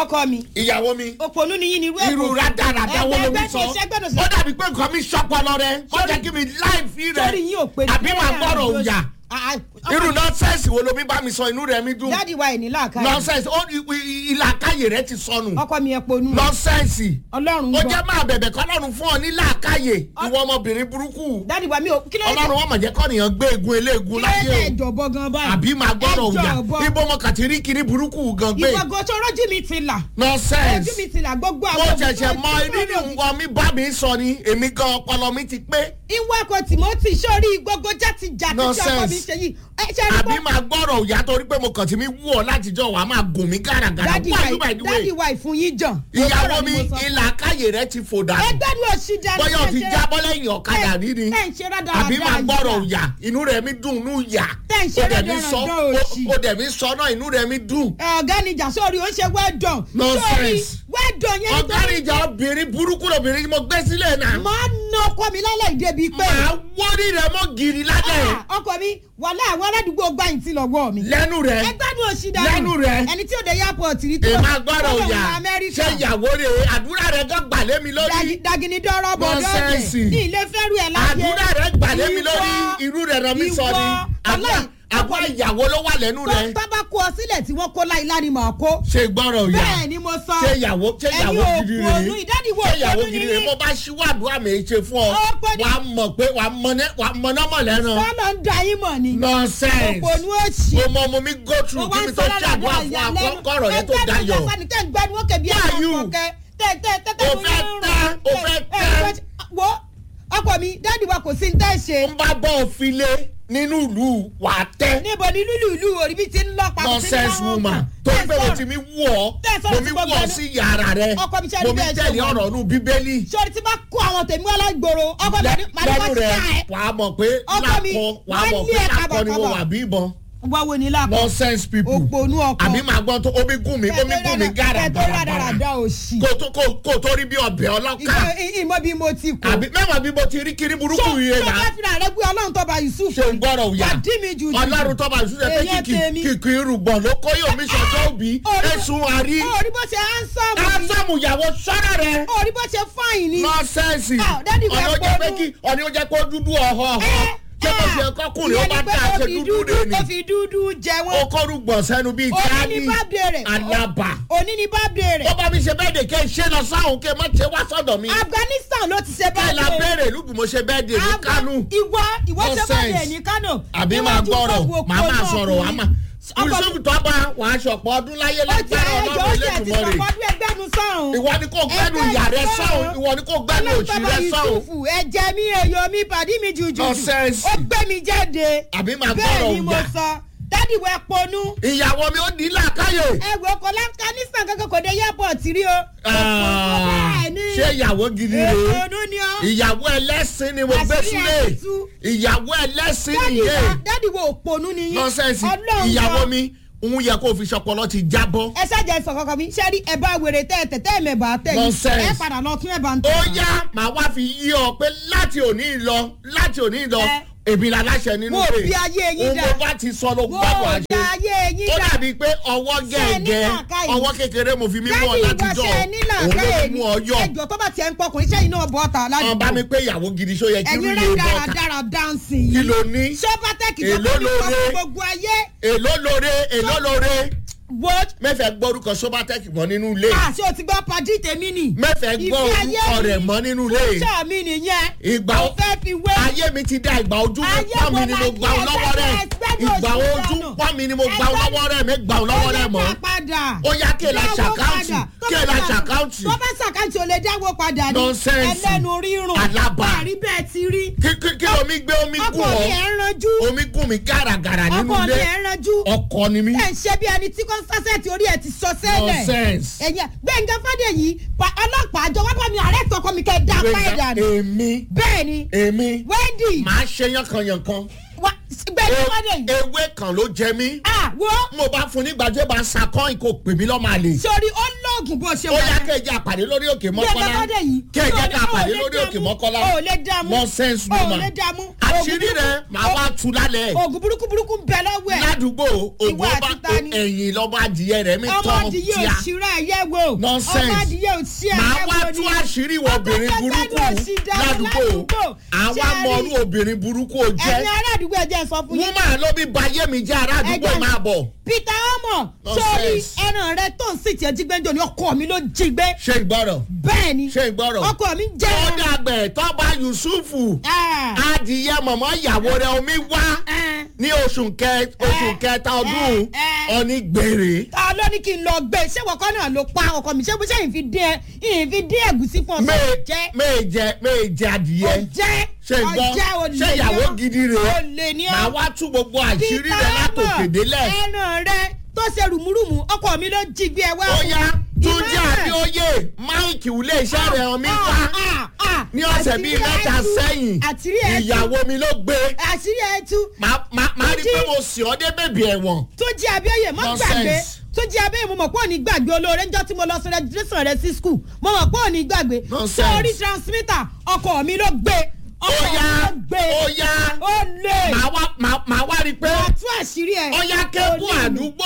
ọkọ mi ìyàwó mi òpònú ni yín ni irú ẹ̀ irú kò- rádaràdà wo ló ẹgbẹ́ ń sọ ẹgbẹ́ ẹgbẹ́ ẹgbẹ́ ó dàbí pé nǹkan mi ṣọpọlọ rẹ ó Sórí- jẹ́ kí mi láì fi rẹ sórí yín ò pé àbí máa gbọ́rọ̀ òyà irú náà. nọ́ọ̀sẹ̀sì wo ló mi bá mi sọ inú rẹ mi dùn dáàdi wa ẹ̀ ní làákàyè nọ́ọ̀sẹ̀sì ó ìlàkàyè rẹ ti sọnù ọkọ mi ẹ̀ ponú nọ́ọ̀sẹ̀sì ọlọ́run ó gbọ́ jẹ́ máa bẹ̀bẹ̀ kọ́lọ́run fún ọ ní làákàyè ìwọ ọmọbìnrin burúkú dáàdi wa mi ò kí ló dé ọlọ́run wọn mọ̀ jẹ́ kọ́nìyàn gbé egun eléegun kí ló láyé dé o ẹjọ̀bọ gan báyìí àbí máa gbọ́rọ̀ òyà ẹjọ̀bọ ibo mo kàti rí kiri burúkú gan gbé ìwọ gan tó rọ́jú mi ti là ojú nọ́ọ̀sẹ̀sì mi ti là gbogbo mo àwọn ṣẹ̀ṣẹ̀ mọ tó- nínú nǹkan mi bá mi sọ ni èmi gan ọpọlọ mi ti pé ìwọ ọkọ timothy sórí gbogbo jáde jáde tí ọkọ mi Nonsense. ṣe yìí ẹ ṣe rí àbí bọ́ máa gbọ́rọ̀ òyà torí pé mo kàn ti mi wú ọ látijọ́ wàá máa gùn mí gàràgàrà dáàdi why wa you by the dáàdi way wa ìfún yín jàn ìyàwó mi Òótọ́ ọ̀rọ̀ ni mo sọ. ìlà káyè rẹ ti fò dànù ẹgbẹ́ ni òsì dáadáa bóyá o ti jábọ́ lẹ́yìn ọ̀kadà rí ni ẹ̀ ń ṣe rádaràda àbí máa gbọ́rọ̀ yìí. òyà inú rẹ̀ mi dùn inú yà Tẹ́ ń ṣe ó dẹ̀ mi sọ rádaràda òṣì. ó dẹ̀ mi sọ náà inú rẹ̀ mi dùn ọ̀gá níjà sórí ó ń ṣe well done Nonsense. sórí well done yẹn ọ̀gárin ìjà obìnrin burúkú lobìnrin mo gbé sílẹ̀ náà máa ná ọkọ mi lálẹ́ ìdẹ́bi pé màá wọ́rí rẹ̀ mọ́ gírí lálẹ́ Ah, ọkọ mi wàhálà àwọn aládùúgbò gbà yín ti lọ́wọ́ mi lẹ́nu rẹ̀ ẹgbẹ́ ni òsì dáadáa Lẹ́nu rẹ̀. ẹni tí ò dé airport rí tó èmi agbọ́dọ̀ tó lọ òyà wọ Amẹ́ríkà. ṣé ìyàwó rẹ̀ àdúrà rẹ̀ gan gbà lé mi lórí Dagi- dagini dọ́rọ́ bọ̀ Nonsense. dọ́ọ̀dẹ̀ ní ilé fẹ́rù ẹ̀ láyé àdúrà rẹ̀ gbà lé mi lórí Ìwọ- irú rẹ̀ rán mi sọ ni ìwọ- àbúrò ọlọ́run- àbúrò ìyàwó ló wà lẹ́nu tó rẹ̀ tó bá kó ọ sílẹ̀ tí wọ́n kó láìlá ni màá kó ṣe gbọ́rọ̀ òyà bẹ́ẹ̀ ni mo sọ ṣé ìyàwó ṣé ẹ̀yin ìyàwó gidi òkú ònú rèé ìdádìwọ̀ ṣé ìyàwó òkú gidi ònú rèé ní mo bá ṣíwọ́ àdúrà mi ṣe fún ọ Ó pé ní- wàá mọ̀ pé wàá mọ̀nàmọ̀ lẹ́nu sọ́nà ń da yín mọ̀ ni nonsense òkú ònú òsì mo mọ mo mi go through kí mi tó ṣàdúrà fún akọ́kọ̀rọ̀ yẹn tó dayọ̀ gbẹnu ó kẹbi Who are ẹ̀ka you? kọ̀kẹ́ tẹ tẹ tẹ tẹ O fẹ́ tẹ́, o fẹ́ tẹ́. wo ọkọ mi dáàdi wa kò sí ní tẹ́ ṣe n bá bọ́ òfilé nínú ìlú wà á tẹ́ níbo ni lúlù ìlú orí bí ti ń lọ pa nonsense woman tó ń pè mo ti mi wú ọ Tẹ́ sọ̀rọ̀ mo tí mi gbogbo wú ọ ẹnu- sí yàrá rẹ Ọkọ mi ṣe mo ẹni mi bẹ́ẹ̀ ṣe tẹ̀lé wọ́n. ọ̀rọ̀ nù bíbélì sori tí bá kó àwọn tèmi wá lágboro ọkọ mi ní màá ní lẹ́nu wọ́n ti rẹ ká ẹ̀ wà á mọ̀ pé Ọkọ mi, lákọ wà á wọ́n mọ̀ lé pé ẹ̀ lákọ ni mo kábàkábà. wà bí ìbọn wá wo ni lápò nonsense people òpònú ọkọ àbí màá gbọ́n tó omi gùn mí omi gùn mí gàrà kẹtó rádaràda òsì kò tó kò kò tó rí bí ọbẹ̀ ọlọ́kà ìmọ̀ bí mo ti kú àbí mẹ́wàá bí mo ti rí kiri burúkú so yìí so là fẹ́ fìlà rẹ gbé ọlọ́run tọ́ba yusuf ṣe ń gbọ́rọ̀ òyà àdí mi jù jù ọlọ́run tọ́ba ìṣúṣe pé Èèyàn kìkì tèmi. kìkì irùgbọ̀n ló kó yóò mi ṣọjọ́ òbí Orí- ẹ̀sùn àrí orí bó ṣe handsome ni kásámù ìyàwó sọ́ra rẹ̀ orí bó ṣe fine ni nọ́ọ̀sẹ̀nsì Ah, daddy wa ọ̀nà ó jẹ́ pé pọnú. kí ọ̀nà ó jẹ́ pé ó dúdú ọ̀họ́ ọ̀họ́ ṣé mo ṣe kọ́kùnrin ó bá dá ṣe dúdú rẹ̀ ni ó fi dúdú jẹ ó wọ́n kọ́rùgbọ̀n sẹ́nu bíi òní tíání ní birthday rẹ̀ alábà òní ní birthday rẹ̀ ó bá mi ṣe bẹ́ẹ̀ dè kẹ́ ṣe lọ sáhùn kẹ́ má ṣe wá sọ́dọ̀ mi afghanistan ló ti ṣe kẹ́ la birthday béèrè lùgbì mo ṣe bẹ́ẹ̀ dè ní Afga- kánú ìwọ ìwọ ṣe Nonsense. birthday ní kánò àbí máa Níwájú gbọ́rọ̀ gbogbo màá máa òpó sọ̀rọ̀ wàá ọkùnrin. máa Ọkọ mi- yusuf tọ́ba wàá ṣọ̀pọ̀ ọdún láyé ó ti lágbára ẹjọ́ ó ọlọ́run ti ẹ̀ ti elétùmọ̀ rẹ̀ sọ̀kọ́dún ẹgbẹ́nu sọ̀hún. ìwọ ni kò gbẹ́nu ìyá rẹ sọ̀hún ìwọ ni kò gbẹ́nu òṣì rẹ sọ̀hún ẹ̀jẹ̀ mi èyọ mi pàdí mi jùjù Nonsense. ó gbé mi jáde àbí máa bẹ́ẹ̀ gbọ́rọ̀ ni mo òyà sọ dádì wẹ ponú ìyàwó mi ó ní làákàyè ẹgbẹ́ ọkọ̀ afghanistan kankan kò dé airport rí o Ah, bẹ́ẹ̀ ni ṣé ìyàwó gidi rèé èponú ni ọ́ ìyàwó ẹlẹ́sìn ni mo gbé Àṣírí sílé ẹ̀ tú. ìyàwó ẹlẹ́sìn dádì nìyẹn wa dádì wo òponú ni yín nọ́sẹ̀nsì Ọlọ́run ìyàwó gbọ́. mi òun yẹ kó fi ṣọpọlọ ti jábọ́ ẹ ṣáàjẹ sọ kankan mi ṣé rí ẹ bá wèrè tẹ ẹ tẹ tẹ ẹ mẹba tẹ yìí Nonsense. ẹ padà lọ tún ẹ bá ń ó tẹ. yá màá wá fi yí ọ pé láti òní lọ láti òní lọ Ẹ. èmi la láṣẹ nínú Mo rẹ̀ bí ayé yín òun dá. mo bá ti sọ ló mo gbàgbọ́ àṣẹ da ayé yín ó dá dàbí pé ọwọ́ Ṣé ẹ ní gẹ̀ẹ́gẹ́ làákàyè? ọwọ́ kékeré mo fi mí mú ọ dádì látijọ́ ìwọ ṣe nílà òun ló káyè fi ní mú ọ yọ ẹjọ tó bá tiẹ̀ ń pọkùnrin sẹ́yìn náà bọ́ ta ọ̀n bá ládùúgbò mi pé ìyàwó gidi ṣó yẹ kí ẹ̀yin rúlé rẹ̀ dára bọ́ta dára dáǹsì kí yìí ló ní sọ́bátẹ́kì tó Èló bá mi sọ lóore? fún gbogbo ayé èló lóore èló lóore wo mẹ́fẹ̀ẹ́ gbórúkọ sobatec mọ́ nínú ilé àṣé o ti gbọ́ padì tèmi nì mẹ́fẹ̀ẹ́ gbọ́ Ìfẹ́ ayé orúkọ mi. rẹ̀ mọ́ nínú ilé fúnṣà mi nìyẹn Ìgbà o o- fẹ́ fi wé ayé mi ti da ìgbà ojú Ayé pọ́n mi wo ni la mo kí gbà ọ́ ẹ lọ́wọ́ rẹ̀ gbẹ́dọ̀ ẹgbẹ́dọ̀ ìgbà òṣì ojú dànù. pọ́n mi ni mo gbà ọ́ Ẹgbẹ́- lọ́wọ́ rẹ̀ mi gbà ọ́ lọ́wọ́ rẹ̀ mọ́ ó yẹ ká padà ó yá kéèlà Dáwó ṣàkáǹtì padà. Tó kéèlà bá- ṣàkáǹtì tó bá ṣàkáǹtì ò lè dáwó padà ní Nonsense. ẹlẹ́nu rírùn Alábà. àrí bẹ́ẹ̀ ti rí Kí- kí kí omi gbé omi ọkọ gùn mi ọ́ ẹ̀ ń ranjú omi gùn mi gàràgàrà nínú ọkọ mi ilé ẹ̀ ń ranjú ọkọ ni mí ẹ̀ ń ṣe bí ẹni tí kọ́nsásẹ́ẹ̀tì orí ẹ̀ ti sọ sẹ́lẹ̀ nonsense ẹ̀yìn gbẹ̀ngàn fàdéyí pa- ọlọ́pàá àjọ wábà mi àrẹ́ tọkọ mi kẹ́ ẹ̀ dá apá ẹ̀ dànù èmi bẹ́ẹ̀ ni èmi wendy màá ṣe yankanyankan wa- gbẹ̀ngàn fàdéyí ewé kan ló jẹ mí ah wo mo bá fún nígbàjẹ́ bá sakọ́ ìkó pè mí lọ́mọ àlè sori ó lóògùn lóògùn bó ṣe ó yá yẹn. kéèjì àpàdé lórí òkè bí mọ́kọ́lá ẹgbẹ́ bọ́dẹ̀ yìí. kéèjì o lè- àpàdé o lè lórí òkè dààmú, mọ́kọ́lá o lè dààmú. nonsense o woman lè dààmú. àṣírí Oògùn rẹ burúkú- màá wá tu lálẹ́ oògùn burúkú burúkú ń bẹ lọ́wọ́ ẹ̀. ládùúgbò ògùn Ìwọ ọba àti ta ni? ẹ̀yìn lọ́ba adìyẹ rẹ̀ mi ọmọ tọ́ adìyẹ tíá òṣìrà ẹ̀yẹ wo. Nonsense. ọmọ adìyẹ òṣìrà màá ẹ̀yẹ wá wo tú ni. àṣírí ìwọ obìnrin burúkú ládùúgbò àwa mọ̀ọ́rú obìnrin burúkú ò jẹ́ ẹ̀yin ará àdúgbò ẹ̀jẹ̀ sọ fún yín. woman ló bí bayé mi jẹ́ ará àdúgbò Ẹ̀jẹ̀- máa bọ̀ peter omo Nonsense. sórí ẹran rẹ tó ń sì tiẹ̀ jí gbẹ́njọ ni ọkọ mi ló jí gbé. ṣé ìgbọ́rọ̀ bẹ́ẹ̀ ni ṣé ìgbọ́rọ̀ ọkọ mi jẹ́ ó ẹran. dàgbẹ̀ tọ́ba yusufu Ah, adìyẹ mọ̀mọ́ ìyàwó rẹ̀ omi wá ah. ní oṣù kẹ oṣù kẹta ọdún eh, eh. ọ̀ní gbèrè. ta ló ní kí n lọ gbé ṣé wọ́kọ́ náà ló pa ọkọ mi ṣé bó ṣe ìfi dín ẹ ìfi dín ẹ̀gúsí fún ọ May- jẹ́ may jẹ may jẹ adìyẹ ọjẹ́ ṣe gbọ́ ṣé ìyàwó gidi rèé olè ní màá wá tú gbogbo àṣírí rẹ látòkè délẹ̀ ẹran rẹ tó ṣe rùmùrùmù ọkọ mi ló jí gbé ẹ wá. ó yá túnjí Ìmọ̀lẹ̀. àbíòye máìkì ilé iṣẹ́ rẹ̀ ọ̀mí wá Ah, ah, ní ọ̀sẹ̀ bíi àṣírí mẹ́ta ẹ tú. sẹ́yìn àṣírí ẹ tú. ìyàwó mi ló gbé àṣírí ẹ tú Màá- màá màá rí i pé Túnjí. mo sì ọ́ dé bèbí ẹ̀wọ̀n tó jí abíọ́yè mọ́ Nonsense. gbàgbé tó jí abíọ́yè mo mọ̀ pé òní gbàgbé olóore ńjọ́ tí mo lọ sí registration rẹ sí school mo mọ̀ pé òní gbàgbé Nonsense. sórí transmitter ọkọ mi ló gbé ó ọkọ mi yá ló gbé ó yá ó lè màá wá màá- màá wá rí i pé wàá tú àṣírí ẹ. ó yá kébù Ó lè. àdúgbò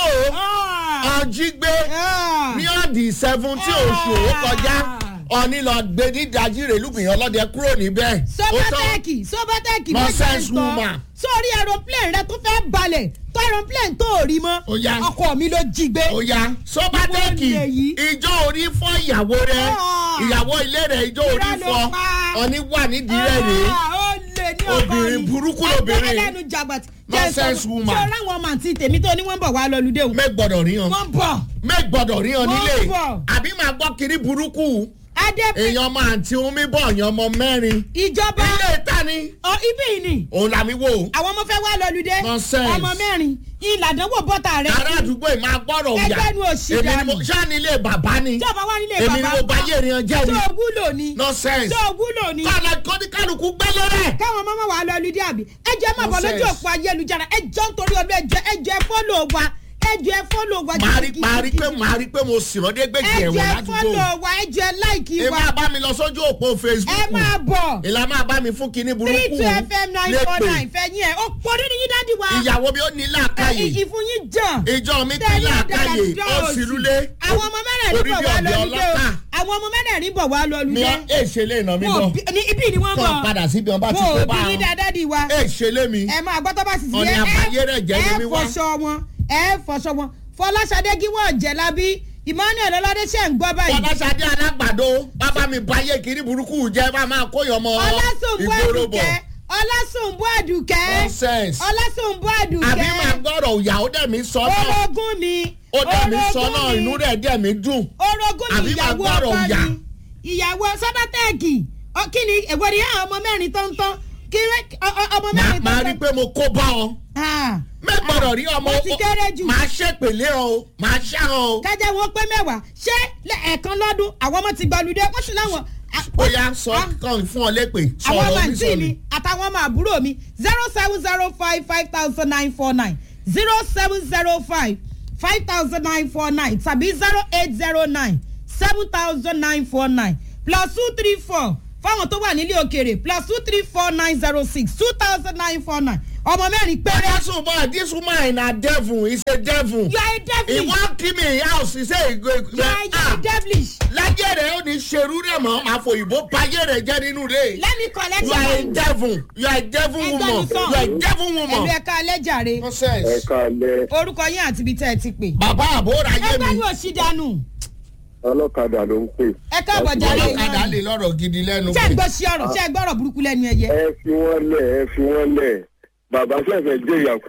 Ah, ọ̀jígbé ah. ní ọ̀dì seventeen oṣù ó kọjá ọ̀ní lọ gbé ní dajire lùgbìyàn ọlọ́dẹ kúrò níbẹ̀. Ó tán. sọbátẹ́ẹ̀kì sọbátẹ́ẹ̀kì Nonsense woman. sórí aeroplane rẹ tó fẹ́ balẹ̀ tó aeroplane tó rí mọ́ Ó yá. ọkọ mi ló jí gbé. ó yá sọ́bátẹ́ẹ̀kì Ìwọ lè yí. ìjọ orí fọ́ ìyàwó rẹ̀ Ah. ìyàwó ilé rẹ̀ ìjọ orí Irọ́ ló fọ́ pa. ọ̀ní wà nídìí rẹ̀ rèé Ah, ó lè ní ọkọ Obìnrin mi. burúkú lobìnrin. ẹgbẹ́ ẹlẹ́nu jàgbàtì. Nonsense woman. sọ láwọn ọmọ àti tèmi tó ní wọ́n ń bọ̀ wá lọ́lùdé o. mẹ́ gbọ́dọ̀ rí hàn wọ́n bọ̀. mẹ́ gbọ́dọ̀ rí hàn Wọ́n nílé bọ̀. àbí máa gbọ́ kiri burúkú adé èèyàn ọmọ àǹtí omi bọ̀ èèyàn ọmọ mẹ́rin ìjọba ilé ìta ni ọ ibí yìí ni òun làmí wò àwọn ọmọ fẹ́ wá lọ́lùdé. Nonsense. ọmọ mẹ́rin ìlàdánwò bọ́tà rẹ̀. ará àdúgbò yìí máa gbọ́dọ̀ òyà Ẹgbẹ́ nu òṣì èmi ni mo dànù. ṣáà ní ilé bàbá ni ìjọba wá nílé èmi ni bàbá mo bá yé èèyàn jẹ́ ni tó wúlò ni nonsense tó wúlò ni kọ́ni kọ́ni kálukú gbẹ́lẹ́ rẹ̀. káwọn ọmọ máa wà lọ lùdí àbí ẹjọ máa bọ lójú Nonsense. òpó ayélujára ẹjọ nítorí ọdún ẹjọ ẹjọ ẹ fọlọ wa ẹjọ ẹ fọlọ wa màá rí màá rí pé màá rí pé mo sì rán dé gbèjì ẹjọ ẹ̀wọ̀n ẹ ládùúgbò fọlọ wa ẹjọ ẹ láìkì èmi wa àbá mi lọ sójú òpó ẹ Facebook máa bọ̀ ìlà máa bá mi fún kinní three burúkú two fm nine four lépè nine fẹ́ yín ẹ̀ ó pọ̀ nínú yín dádì wa ìyàwó mi ó ní làákàyè ìfún yín jàn ìjọ mi ti tẹ́lẹ̀ làákàyè àdàlùdọ́ ó sì òsì. rúlé àwọn ọmọ mẹ́rẹ̀ẹ̀rin orí bọ̀ bí wá ọ̀bẹ lọ́lùdé o ọlọ́kà àwọn ọmọ mẹ́rẹ̀ẹ̀rin bọ̀ wá mi lọ́lùdé ọ́ èṣe lè nà mí Wọn bọ̀ ò bí- ní ibi ni wọ́n kọ́ bọ̀ padà síbi ọba ti wọn kó ò bá bí ní wọn dáadáa di wa èṣe lé mi ẹ máa gbọ́ tó bá sì sí Ọ̀nì ẹ àbáyé rẹ̀ jẹ́ ni ẹ mi wá. fọṣọ wọn ẹ fọṣọ wọn fọláṣadé gíwọ́ jẹ̀lábí emmanuel ọlọ́dẹ́sẹ̀ ń gbọ́ báyìí fọláṣadé alágbàdo bàbá mi báyé kiri burúkú jẹ bá máa kóyọ ọmọ ọlásùnbù ìgboro bọ̀ àdùkẹ́ ọlásùnbù àdùkẹ́ nonsense ọlásùnbù àbí àdùkẹ́ máa gbọ́dọ̀ ìyàwó dẹ̀ mi sọ náà orogún mi ó dẹ̀ mi sọ orogún náà mi, inú rẹ̀ dẹ̀ mi dùn orogún mi àbí máa ìyàwó gbọ́dọ̀ ọkọ ìyà. mi ìyàwó sọdọtẹẹkì kí ni èwo ni àwọn ọmọ mẹ́rin tó ń tán kí rẹ- ọ- ọ- ọmọ Màá- mẹ́rin tó màá ń rí i tán. pé mo kó bá ọ Ah, mẹ́gbọ̀dọ̀ rí ọmọ Mo ti kéré jù. màá ṣèpèlé ọ o màá ṣá ọ o kájẹ́ wọn pé mẹ́wàá ṣé lẹ́- ẹ̀ẹ̀kan lọ́dún àwọn ọmọ ti gbọ́lùdé wọ́n sì láwọn. ó yá sọ kàn fún ọ lépè àwọn ọmọ sọ̀rọ̀ àǹtí oníṣòwò mi àtàwọn ọmọ àbúrò mi zero seven zero five five thousand nine four nine zero seven zero five five thousand nine four nine tàbí zero eight zero nine seven thousand nine four nine plus two three four fáwọn tó wà nílé òkèèrè plus two three four nine zero six two thousand nine four nine ọmọ mẹ́rin péré. This woman, this woman na devil, is a devil. you are a He devilish wan kill me in house, he say he go. you are you are Ah, a devilish lájẹ́ rẹ̀ ó ní ṣerú rẹ̀ mọ́, àfòyìnbó báyé rẹ̀ jẹ́ nínú rẹ̀. let me collect You your are a money. devil, you are a devil Ẹgbẹ́ woman, mi sàn. you are a devil ẹ̀lú woman. ẹ̀ka alẹ́jàre ẹ Nonsense. káalẹ́ orúkọ yín àti ibi tẹ́ ẹ ti pè. Bàbá àbúrò ayé ẹgbẹ́ mi, ni òsì dànù ọlọ́kadà ló ń pè. ẹ káàbọ̀ jáde ọlọ́kadà lè lọ́rọ̀ gidi lẹ́nu. ṣé ẹ gbọ́ sí ọ̀rọ̀ ṣé ẹ gbọ́rọ̀ burúkú lẹ́nu ẹyẹ. ẹ fi wọ́n lẹ̀ ẹ fi wọ́n lẹ̀ bàbá fẹ́fẹ́ jẹ́ ìyàkú.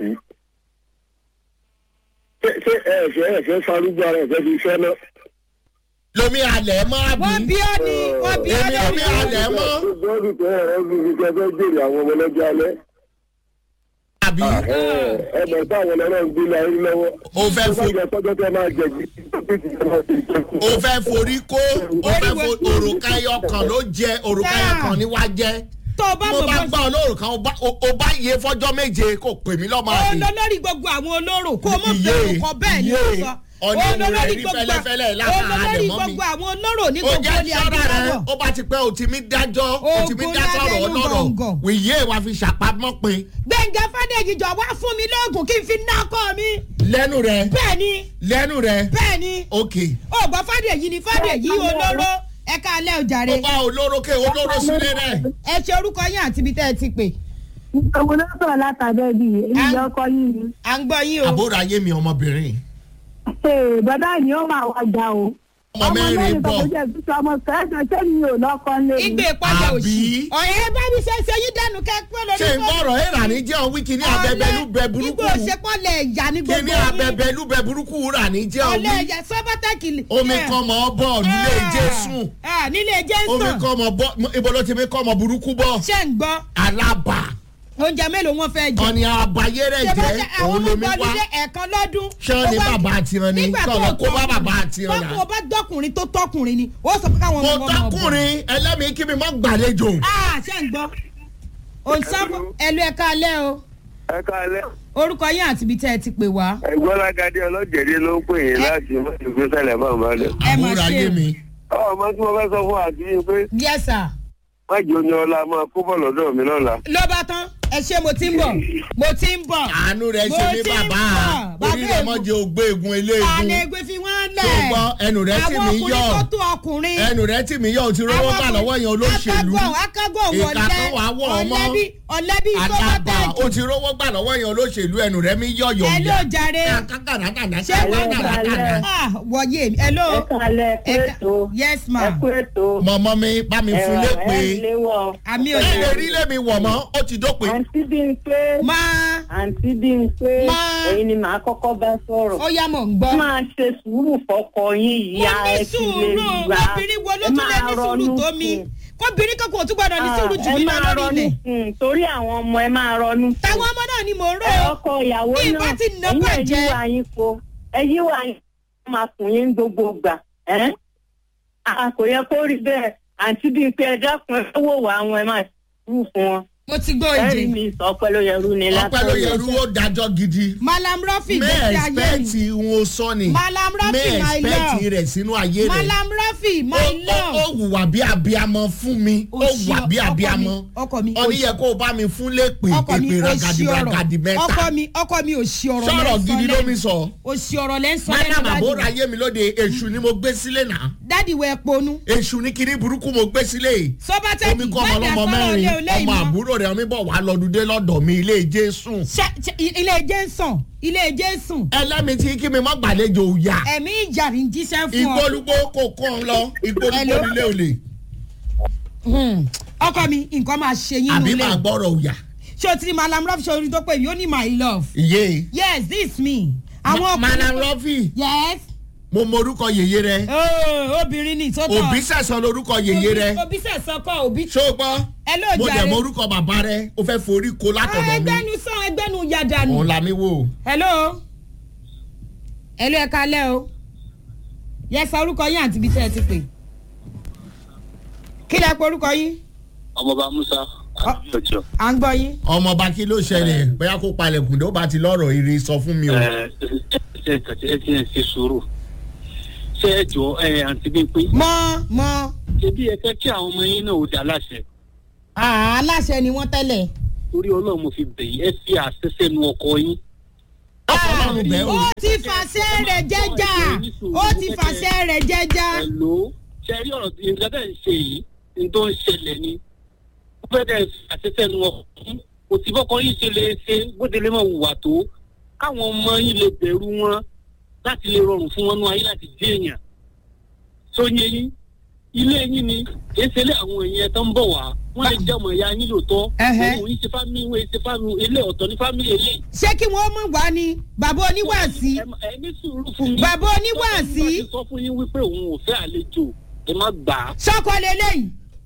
ṣé ṣé ẹ fẹ́ ẹ fẹ́ farúgbó ara ẹ fẹ́ fi fẹ́ náà. Lomi alẹ̀ mọ́ wọ́n bí àbí. ọ́ ní wọ́n bí ọ́ Èmi ò bí lórí. alẹ̀ mọ́. bọ́ọ̀lù tó ẹ ẹ fi fi fẹ́ fẹ́ jèrè àwọn ọmọ lọ́jọ́ alẹ́. Àbí. ẹ ẹ bẹ̀ táwọn ọlọ́rọ̀ ń gbé láyé lọ́wọ́. O fẹ́ fo- fo. sọ́jọ́ tẹ máa jẹ jí. O fẹ́ forí kó, o fẹ́ fo òrùka ẹyọ kan ló jẹ, òrùka ẹyọ kan ni wá jẹ. tó o bá Mo mọ̀ bá bọ́ gbọ́ olórùka, o bá- o o bá yé fọ́jọ́ méje kò pè mí lọ́mọ ó àbí. lọ lórí gbogbo àwọn olóró kó o mọ̀ Iye, fẹ́ orúkọ bẹ́ẹ̀ ni ó iye. sọ Ọ̀nà Òun ìwò rẹ̀ lolórí rí gbogbo- fẹ́lẹ́fẹ́lẹ́ lára òun lolórí àlẹ̀ mọ́ mi. gbogbo àwọn olóró ní ó gbogbo jẹ́ ilé sọ́ra rẹ̀ adúláwọ̀ ó bá ti pẹ́ ó ti mí dájọ́ ó ti mí Ogun dá sọ̀rọ̀ lábẹ́nú ọlọ́rọ̀ gọ̀ǹgọ̀. wìyé wa fi ṣàpamọ́ pin gbẹ̀ngà fàdéjì jọ wá fún mi lóògùn kí n fi ná ọkọ mi lẹ́nu rẹ̀ bẹ́ẹ̀ ni lẹ́nu rẹ̀ bẹ́ẹ̀ ni ok ògbọ́n fàdéjì ni fàdéjì olóró ẹ̀ka alẹ́ òjàre ó bá olóró ké olóró sílé rẹ̀ ẹ ṣe orúkọ yín àti ibi tẹ́ ẹ ti pè Ìṣòwò ló sọ̀rọ̀ látàbẹ́ bí èyí ọkọ yìí ni. à ń gbọ́ yín o àbúrò ayé mi ọmọbìnrin Ee, Bàbá ni ó máa wá jà o. ọmọ mẹ́rin bọ̀ kan kò jẹ́ ìtúsọ ọmọ kẹ́sàn-án ṣé mi ò lọ́kọ lé mi. ìgbé ìpọ́njẹ Àbí? òsì ọ̀rẹ́ bá mi ṣe ṣe yín dẹnu kẹ́kọ́ lórí ṣé n gbọ́rọ̀ ẹ̀rà ní jẹ́ òun wíkì ní abẹ́bẹ́lú bẹ burúkú igbó òṣèpọ̀lẹ̀ ìyá ní kí gbogbo ní yín. abẹ́bẹ́lú bẹ burúkú rà ní jẹ́ òun ọ̀lẹ́ ẹ̀jẹ̀ sọ́bátẹ́kì. omi kan mọ́ bọ̀ nílé jésù nílé omi jésù kan mọ́ bọ̀ ibo ló ti mi kọ́ mọ́ burúkú bọ̀ ṣé ń gbọ́ alábà oúnjẹ mélòó wọn fẹ́ jẹ. ọ̀nì àbáyé rẹ̀ ṣé bá jẹ́ jẹ́ àwọn òun ọmọ lomi wá gbọ́dúnlé ẹ̀ẹ̀kan lọ́dún. Ṣé ó ní Ó wá- bàbá àtiran ni? nígbà Kọ́ tó lọ kó bá tọkùnrin- bàbá àtiran yà. bọ́kùn ọba dọ́kùnrin tó tọkùnrin ni ó sọ pé káwọn mo ọmọ wọn mọ̀ bọ̀. tọkùnrin ẹlẹ́mìí kí mi má gbàlejò Ah, ṣé ń gbọ́ òǹsàbọ̀ ẹlú ẹ̀ka alẹ́ o ẹ káalẹ́ orúkọ yín àti ibi tẹ́ ẹ ti pè wá. ẹ̀gbọ́n lágadé ọlọ́jẹ̀dẹ̀ ló ń pè yín láti mọ́tòkè sẹ́lẹ̀ bá ń balẹ̀. ẹ mà àbúrò ṣe ayé o. mi ọmọ tí mo fẹ́ sọ fún àti yín pé yes sir má jẹ́ oní ọlá máa kó bọ̀ lọ́dọ̀ mi lọ́la. ló bá tán ẹ ṣe mo ti ń bọ̀ mo ti ń bọ̀. àánú rẹ̀ ṣe Mo ní ti ń bàbá bọ̀, orí bàbá rẹ̀ ègún. mọ́ jẹ́ ògbé egun eléegun àlẹ́ ẹgbẹ́ fi wọ́n lẹ̀. tó gbọ́ ẹnu rẹ̀ tì àwọn mí ọkùnrin yọ̀ tó tó ọkùnrin. ẹnu rẹ̀ tì mí yọ̀ ò ti rówó gbà lọ́wọ́ yẹn olóṣèlú akágọ̀ akágọ̀ ìka wọlé kan wà wọ̀ ọmọ ọ̀lẹ́bí ọ̀lẹ́bí àdàbà ó sọ́bátẹ́kì. ti rówó gbà lọ́wọ́ yẹn olóṣèlú ẹnu rẹ̀ mi yọ̀ yọ̀ ẹ ló jàre. ṣé wọ́n Ẹ ah wọ̀nyé mi ẹ ló. ẹ kálẹ̀ ẹ kú Ẹ ká- ètò yes ẹ ma kú ètò mọ̀mọ́ mi bá mi fún lé pé ẹ léwọ́. àmì ẹ lè òṣèlú. rí lèmi wọ̀ mọ́ ó ti dópin àǹtí bí n pé máa àǹtí bí n pé Má. ẹ̀yin ni màá kọ́kọ́ bá sọ̀rọ̀. ó yá mọ̀ ń gbọ́. máa ṣe sùúrù fọkọ yín ìyá mo ní ẹ fi lè sùúrù gbà obìnrin wo ló tún lè ní sùúrù tó mi kóbìnrin kankan ò tún gbọdọ̀ ní sùúrù jù mí lọ lórí ilẹ̀. ilẹ̀. torí àwọn ọmọ ẹ máa ronú fún táwọn ọmọ náà ni mò ń rò ẹ ó. ọkọ ìyàwó Bí náà ìbá ti nà ẹ̀yin bàjẹ́. ẹ̀yí wà yín po ẹ̀yí wà yín kó máa kùn yín gbogbo gbà ẹ́ a kò yẹ kó rí bẹ́ẹ̀ àǹtí bíi pé ẹ dákun ẹ wò wá àwọn ẹ máa sùúrù fún wọn mo ti gbọ́ ẹ̀rí ìjẹ́. mi sọ pé ló yẹ rú ni ọpẹ́ ló yẹ rú ó dájọ́ gidi malam rafi may gbèsè ayé mi. expect wọn sọ ni malam rafi may my expect love. rẹ̀ sínú ayé rẹ̀ malam rafi my ó ó love. wùwà bí abiamọ fún mi ó Òṣì wùwà bí ọkọ mi, abiamọ ọkọ mi, ọní òṣì. yẹ kó o bá mi fún lépè ọkọ mi èpè ò ragadi sí ragadi ọ̀rọ̀ mẹ́ta ọkọ mi ọkọ mi ò sí ọ̀rọ̀ sọ̀rọ̀ gidi ló mi lẹ́nu sọ ò sí ọ̀rọ̀ lẹ́ ń sọ madam lẹ́nu àbúrò dájú ayé mi lóde èṣù ni mo gbé sílé náà dádì wẹ̀ ponú èṣù ní kíní burúkú mo gbé sílé sọ́bátẹ́kì omi kọ́ ọmọ ọlọ́mọ mẹ́rin ọmọ àbúrò rẹ̀ omi bọ̀ wá lọ́dúndé lọ́dọ̀ mi ilé jésù ilé ẹjẹ́ ń sàn ilé ẹjẹ́ ń sùn ẹlẹ́mi tí kí mi má gbàlejò òòyà ẹ̀mí ìjà ní jíṣẹ́ fún ọ. ìgbólúgbó kò kọ́ ọ lọ ìgbólúgbó Hello? nílé olè Hmm. ọkọ mi nǹkan máa ṣe yín àbí nulẹ̀ máa gbọ́rọ̀ òòyà ṣé o ti rí malam rafi ṣe orin tó pè mí ó ní my love ìyé yes this me. àwọn madam ọkùnrin rọ́fì yes mo mọ orúkọ yèyé rẹ oh, obìnrin ni tó tọ òbí sẹ̀sán lorúkọ yèyé rẹ òbí sẹ̀sán kọ́ òbí ṣó o gbọ́ ẹ ló mo dẹ̀ jàre mọ orúkọ bàbá rẹ o fẹ́ forí ko látọ̀dọ̀ mi ẹgbẹ́nu sàn ẹgbẹ́nu yàdànù. òun la mi wò hello hello ẹ kalẹ́ o yẹsà orúkọ yín àti ibi tẹ́ ẹ ti pè kí lẹ pe orúkọ yín ọmọọba musa àjọjọ à ń gbọ́ yín. ọmọọba kí ló ṣẹlẹ̀ bóyá kó palẹ̀kùn tó bá ti lọ́rọ̀ ire sọ fún mi o ẹ ẹ ẹ ti ẹ ṣe sùúrù ṣé ẹ jọ ẹ àǹtí bíi pé mọ mọ ṣebí ẹ fẹ́ kí àwọn ọmọ yín náà ó dá láṣẹ àá aláṣẹ ni wọ́n tẹ́lẹ̀. torí ọlọ́run mo fi bẹ̀ yín ẹ fi àṣẹ sẹ́nu ọkọ yín. ọlọ́run bẹ́ẹ̀ o ó ti fàṣẹ rẹ̀ jẹ́jà ó ti fàṣẹ rẹ̀ jẹ́jà. ẹ lò ó ṣe rí ọ̀rọ̀ tí nǹkan tẹ̀ ń ṣe yìí ní tó ń ṣẹlẹ̀ ni ó fẹ́ dẹ̀ fi àṣẹ sẹ́nu ọkọ yín kò sí fọ́kọ yín ṣe lè ṣe bóde lè mọ̀ wùwà tó káwọn ọmọ yín lè bẹ̀rù wọn láti lè rọrùn fún wọn nú ayé láti dé èèyàn tó yẹ yín ilé yín ni kì í ṣe ilé àwọn èèyàn tó ń bọ̀ wá wọ́n lè jẹ́ ọmọ ìyá yín lóòótọ́ Ẹhẹ́. òun yìí ṣe fámìlì wọ́n ṣe fámìlì ilé ọ̀tọ̀ ní fámìlì ilé. ṣé kí wọ́n mú wá ní bàbá oníwàásí ẹ ní sùúrù fún mi. Bàbá oníwàásí. Tọ́jú bá ti sọ fún yín wípé òun ò fẹ́ àlejò ẹ má gbà á. sọ́kọ lélẹ́yìí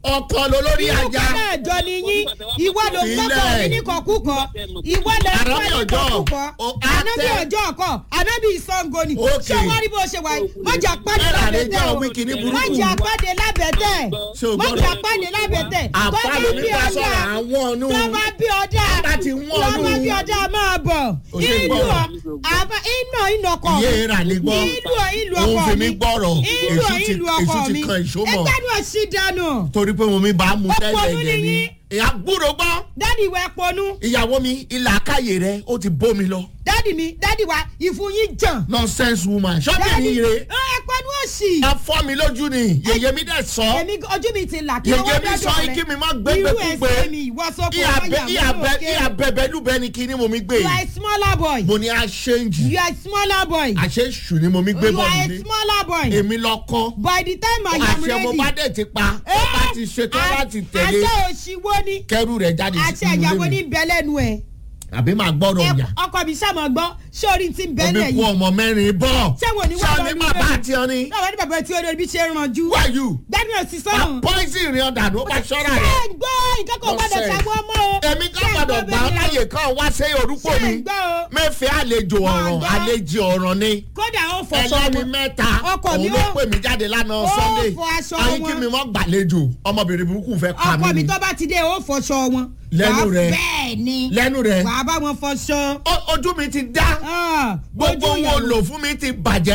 ọkọ ló lórí irú ajá kan náà jọ ni yín ìwọ ló ń kọ́kọ́ Sílẹ̀. mi ní kọ̀kúkọ ìwọ lè ń Ànábì kọ́ ní ọjọ́, kọ̀kúkọ o- ànábì àtẹ. ọjọ́ ọkọ ànábì ìsango ni Okay. ṣé wọ́n rí bó ṣe wà yìí mọ̀jà pàdé Bẹ́ẹ̀ làdé lábẹ́tẹ̀ jẹ́ o wíkì ní burúkú. mọ̀jà pàdé lábẹ́tẹ̀ Ṣé o gbọ́dọ̀? mọ̀jà pàdé lábẹ́tẹ̀ àpá ló ní ká sọ̀rọ̀ àwọn ọ̀nù tó bá bí ọjà Bá ti wọ́n tó bá ọdún. bí ọjà máa bọ̀ Ó ṣe ìlú gbọ́rọ̀. ọ àbá iná ìnà ọkọ mi iye rà ní gbọ́ ìlú ọ ìlú òun ọkọ fi mi mí gbọ́rọ̀ ìlú ọ èṣù ti ìlú ọkọ èṣù ti mi kan ìṣó mọ̀ ẹgbẹ́ ni ò sí dànù torí pé mo mi bá mú Ó tẹ́lẹ̀ pọnú ẹ̀jẹ̀ ní ni yín. ìyá gbúrò gbọ́ dádì ìwẹ̀ pọnú ìyàwó mi ilà káyè rẹ ó ti bómi lọ dádì mi dádì wa ìfun yín jàn nonsense woman ṣọ́bìnrin dádì ire ẹ pọnú òsì ẹ fọ́ mi lójú ni yèyé mi dẹ̀ sọ èmi ojú mi ti là kí yèyé ọwọ́ mi dádì sọ rẹ kí mi má gbẹgbẹ irú kúgbe ẹsẹ̀ mi ìwọ sọ́kò ìyá bẹbẹlúbẹ ni kí ni mo mi gbé you are yìí a smaller boy mo ní a ṣéǹjì you are a smaller boy àṣẹ ṣù ni mo mi gbé you bọ̀ are a nílé smaller boy èmi lọ kọ́ by the time I am àṣẹ mo ready bá dẹ̀ ti pa ó bá ti ṣetán láti tẹ̀lé àṣẹ òṣìwò ni kẹrù rẹ̀ jáde àṣẹ sínú ìyàwó ilé ní mi bẹ́lẹ́nu ẹ̀ àbí máa gbọ́dọ̀ Ẹ- yà ọkọ mi sàmọ gbọ́ sórí ti ń bẹ́lẹ̀ omi kú yìí ọmọ mẹ́rin bọ̀ Ṣé wo ni wọ́n lọ sani ní bàbá ilé? àti ọni náà wọ́n ní bàbá tí ó lórí bí ṣe ń ranjú why you gbẹ́nu ẹ̀ sí sọ́run. poison ìrìn ọ̀dà ló bá ṣọ́ra ṣé rẹ̀ ń gbọ́ ìkẹ́kọ̀ọ́ gbọ́dọ̀ Nonsense. ṣàwọ́ mọ́ o. èmi Ṣé kan ń gbọ́dọ̀ gbọ́ gbà ọ́ bẹ́ẹ̀ láyè kan wá sí orúkọ Ṣé mi ń gbọ́ o? mẹ́fẹ́ àlejò ọ̀ràn gbọ́. àlejò ọ̀ràn ni kódà ó fọṣọ ẹlẹ́ni wọn. mẹ́ta Ọkọ mi òun ló ó- pè mí jáde lánàá ó sunday fọ aṣọ ayé kí wọn. mi mọ́ gbàlejò ọmọbìnrin burúkú fẹ́ pa ọkọ mí mi ni tó bá ti dé ó fọṣọ wọn. Lẹ́nu Wàá- rẹ̀. bẹ́ẹ̀ ni lẹ́nu rẹ̀ wàá bá wọn fọṣọ. ó- ojú mi ti dá Ah, gbogbo ojú wo ìyàwó. lò fún mi ti bàjẹ́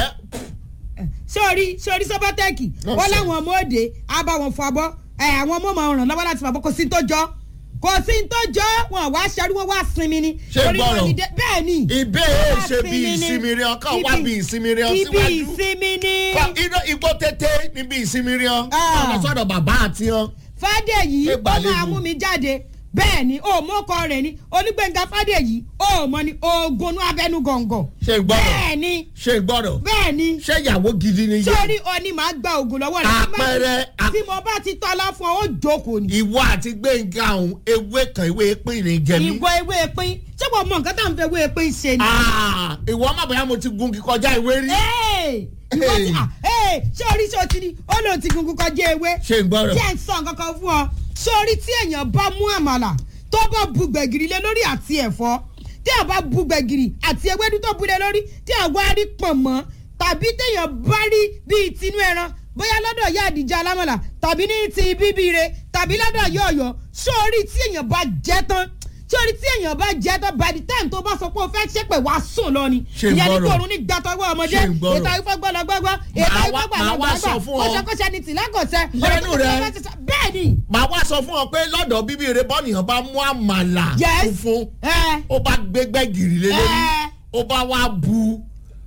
sórí sórí sọ́bọ́tẹ́ẹ̀kì Nonsense. wọ́n láwọn ọmọ òde á bá wọn fọ abọ́ ẹ̀ àwọn ọmọ máa ràn lọ́wọ́ láti fọ abọ́ kò sí ní tó jọ kò sí ní tó jọ wọn wá ṣerú wọn wá sinmi ni. Ṣé Torí wọn gbọ́rọ̀? ní dé- bẹ́ẹ̀ ni. ìbéèrè Wá ṣe bí sinmi ni. ìsinmi rẹ ọkàn wá Ibi- bí ìsinmi rẹ ibi síwájú ìsinmi ni. Kọ- iná igbó tètè níbi ìsinmi rẹ Ah. ọ̀nà sọ̀dọ̀ bàbá àti ọ. fàdéyí Ẹ ó gbàlejò. máa mú mi jáde bẹ́ẹ̀ ni ó mú ọkọ rẹ̀ ni onígbẹ̀ngà fàdéyí ó mọ ni oògùn abẹnú gọ̀ǹgọ̀ ṣe ń gbọ́dọ̀ bẹ́ẹ̀ ni ṣe ń gbọ́dọ̀ bẹ́ẹ̀ ni ṣé ìyàwó gidi ni yé sórí ọní máa gba oògùn lọ́wọ́ rẹ̀ Tí má- Àpẹẹrẹ- tí mo bá ti tọ́lá fún ọ ó jókòó ni. ìwọ àti gbẹ̀ngà ọ̀hún ewé kan ewé pín ní jẹmí. ìwọ ewé pín ṣé wọ́n mọ nǹkan tá à ń fẹ́ ewé pín ṣe ni. Ah, ìwọ má bàa mo ti gun kíkọjá ìwé rí. Ee, ìwọ ti- ah, ee, ṣé orí ṣe o ti ni ó lóun ti gungun kọjá ewé. ṣe ń gbọ́dọ̀. jẹ́ ń sọ nǹkan kan fún ọ sórí tí èèyàn bá mú àmàlà tó bá bu gbẹ̀gìrì lé lórí àti ẹ̀fọ́ tí èèyàn bá bu gbẹ̀gìrì àti ewédú tó bu lé lórí tí èèyàn wá rí pọ̀nmọ́ tàbí téèyàn bá rí bíi tinú ẹran bóyá lọ́dọ̀ ìyá àdìjà alámọ̀là tàbí ní ti bíbí re tàbí lọ́dọ̀ ìyá ọ̀yọ́ sórí tí èèyàn bá jẹ́ tán sórí tí èèyàn bá jẹ́ tán by the time tó bá sọ pé o fẹ́ ṣépè wá sùn lọ ni Ṣé ń ìyẹn ní gbọ́rọ̀? kòrún ní gbàtọ́wọ́ ọmọdé Ṣé ń gbọ́rọ̀? ètò àyífọ́ gbọ́lọ́gbọ́gbọ́ ètò Màá àyífọ́ wá- màá wá sọ fún ọ. kọ́ṣẹ́kọ́ṣẹ́ ni tìlákọ̀ṣẹ́ Lẹ́nu rẹ̀. bẹ́ẹ̀ ni màá wá sọ fún ọ pé lọ́dọ̀ bíbí rẹ bọ́nìyàn bá mú àmàlà Yes. funfun ẹ ó bá gbégbé gìrì lé lórí Ẹ. ó bá wá bu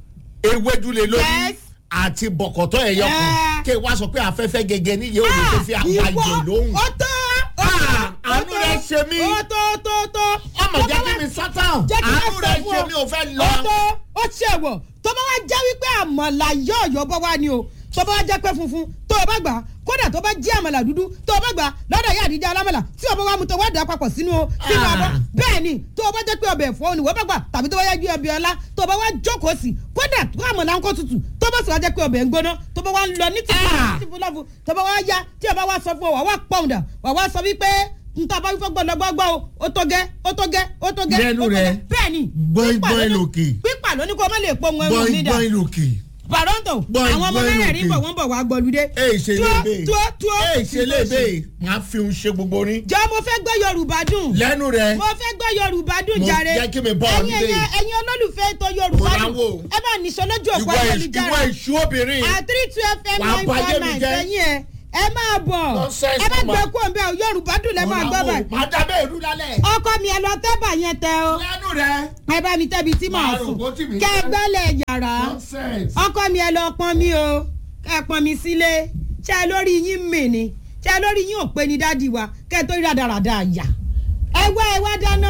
ewédú lé lórí Yes. àti bọ̀kọ̀tọ̀ ẹ̀yọ kan Ẹ. kí wá sọ pé afẹ́fẹ́ gẹ́gẹ́ níyẹn ò ní tó fi àwọn àjò lóhùn. ó tó Ah, àánú rẹ̀ ṣe mí. ó tó tó tó ọmọ jẹ́ kí mi sọ́tàn jẹ́ kí àánú wọ́n rẹ̀ sọ fún ṣe ọ. mí ò fẹ́ lọ. ó tó ó ṣe wọ̀ tó bá wá jẹ́ wípé àmàlà yọ̀ọ̀yọ̀ bọ́ wá ni o tó bá wá jẹ́ pé funfun tó o bá gbà á, kódà tó bá jẹ́ àmàlà dúdú tó o bá gbà á, lọ́dọ̀ ìyá àdìjẹ́ alámàlà tí o bá wá mu tó wá dà papọ̀ sínú o sínú Ah. abọ́ bẹ́ẹ̀ ni tó o bá jẹ́ pé ọbẹ̀ ẹ̀fọ́ ni wọ́n bá gbà tàbí tó bá yá ju ọbẹ̀ ọlá tó o bá wá jókòó sí kódà tó àmàlà ń kó tutù tó bá sì wá jẹ́ pé ọbẹ̀ ń gbóná tó bá wá ń lọ ní tìfú Ah. tìfú lọ́fù tó bá wá yá tí o bá wá sọ fún ọ wà wá pọ̀ǹdà wà wá sọ wípé nta bá wípé gbọ́dọ̀ gbọ́gbọ́ o ó tó gẹ́ ó tó gẹ́ ó tó gẹ́ Lẹ́nu ó tó rẹ̀. gẹ́. bẹ́ẹ̀ ni Gbọ́in pípa gbọ́in ló ní- lòkè. pípa ló ní kó o má lè pọ̀ wọn ẹ̀rù gbọ́n nídà gbọ́n lòkè. bàrọ́ǹtò Gbọ́in àwọn ọmọ gbọ́in mẹ́rẹ̀ẹ̀rin lòkè. bọ̀ wọ́n bọ̀ wá gbọ́lùdé. èè ṣe lébe tuo tuo èè ṣe lébe màá fi un ṣe gbogbo ní. jọ mo fẹ́ gbọ́ yorùbá dùn lẹ́nu rẹ̀ mo fẹ́ gbọ́ yorùbá dùn Mo jàre jẹ́ kí mi bọ́ ọ ẹ̀yin nílé. ẹ̀yin ẹ̀yin olólùfẹ́ ètò yorùbá Mo máa dùn wò. ẹ bá nìṣó lójú òpó ìwọ ìṣ- ìwọ ayélujára ìṣú obìnrin àtírí two fm Wàá nine bá four ayé mi nine jẹ́. sẹ́yìn ẹ̀ ẹ máa bọ̀ Nonsense, ẹ bá mama. gbẹ kú òǹbẹ o yorùbá dùn lẹ́ máa gbọ́ báyìí màá dábẹ́ ìlú lálẹ́. ọkọ mi ẹ lọ tẹ́bà yẹn tẹ o lẹ́nu rẹ̀ ẹ bá mi tẹ́bi tí màá Máa rò sùn bó tì mí kẹ́ ẹ jẹ́. gbọ́lẹ̀ yàrá nonsense. ọkọ mi ẹ lọ pọn mi o kẹ́ ẹ pọn mi sílé ṣé ẹ lórí yín mì ni ṣé ẹ lórí yín ò pé ní dádì wa kẹ́ ẹ tó rí rádaràda àyà ẹ wá ẹ wá dáná